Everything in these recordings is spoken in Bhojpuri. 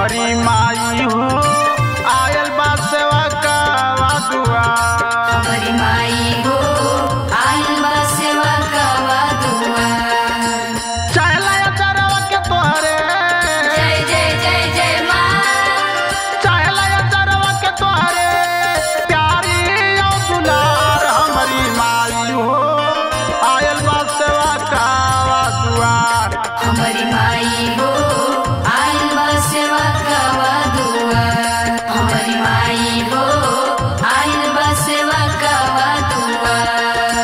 हमारी माई हो आयल बा सेवा का दुआ हमारी माई हो आइल बा सेवा कवा दुआर चहला चरवा के तोहरे जय जय जय जय माँ चहला चरवा के तोहरे प्यारी औ दुलार हमारी माई हो आयल बा सेवा का दुआर हमारी माई हो आइल बा सेवा कवा दुआर हमारी माई हो आइल बा सेवा कवा दुआर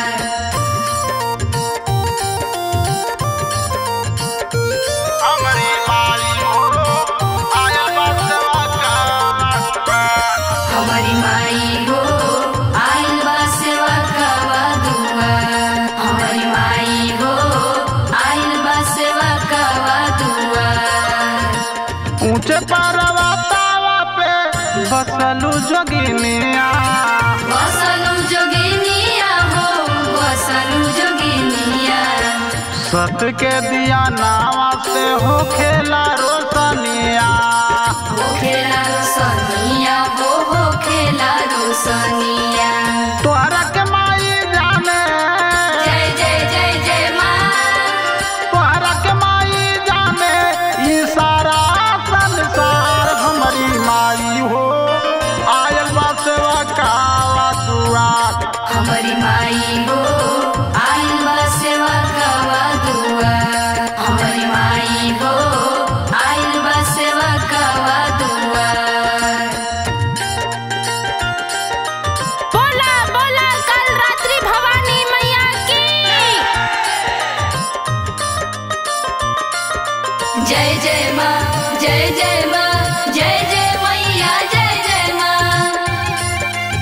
हमारी माई हो आयल बा सेवा का दुआर हमारी माई हो आइल बा सेवा कवा दुआर हमारी माई हो आइल बा सेवा कवा दुआर ऊंचे पर्वतावा पे बसलू जोगिनिया बसलु जोगिनिया हो बसलु जोगिनिया सत के दिया नावा से हो खेला रोशनिया हो खेला रोसनिया हो हो खेला रोसनिया तोहरा के माई जाने जय जय जय जय माँ तोहरा के माई जाने ई सारा संसार हमारी माई हो आयल बा सेवा का दुआर हमारी माई हो आइल बा सेवा कवा दुआर हमारी माई हो आइल बा सेवा कवा दुआर बोला बोला कल रात्रि भवानी मैया की जय जय माँ जय जय माँ जय जय मैया जय जय माँ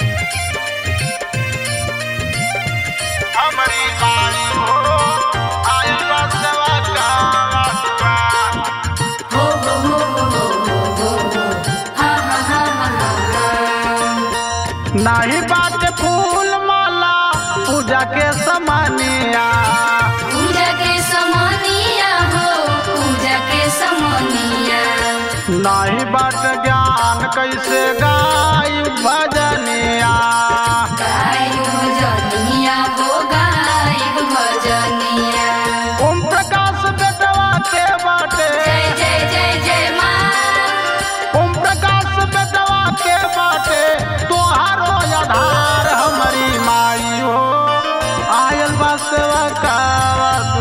हमारी माई हो आयल बा सेवा का दुआर हो हो हो हो हो हो हो हो हा हा हा हा हा नाही बात फूल माला पूजा के समानिया पूजा के समनिया हो पूजा के समनिया नाही बाट ज्ञान कैसे गाय भजनिया गाय भजनिया हो गाय भजनिया ओम प्रकाश बेटवा के बाटे जय जय जय जय माँ ओम प्रकाश बेटवा के बाटे तोहारो आधार हमारी माई हो आयल बा सेवा का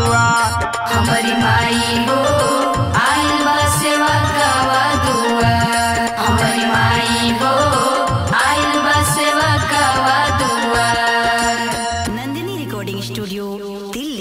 दुआर हमारी माई हो आइल बा सेवा कवा दुआर